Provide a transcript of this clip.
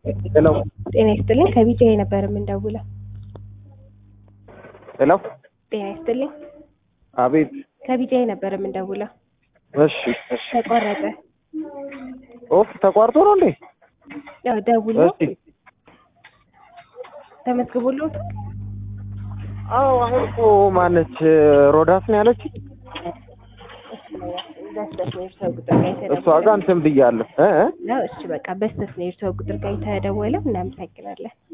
ሄሎ ጤና ይስጥልኝ ከቢጃ ነበር የምንደውለው። ሄሎ ጤና ይስጥልኝ አቤት ከቢጃ ነበር የምንደውለው። እሺ እሺ ተቆረጠ። ኦፍ ተቋርጦ ነው እንዴ ያው ደውሎ እሺ ተመዝግቦልዎት አዎ አሁን እኮ ማነች ሮዳስ ነው ያለች በስተት ነው የእርሰው ቁጥር ጋር እሷ የተደወለው። ጋር እንትን ብያለሁ እ እ ነው እሺ በቃ በስተት ነው የእርሰው ቁጥር ጋር የተደወለው። እናመሰግናለን።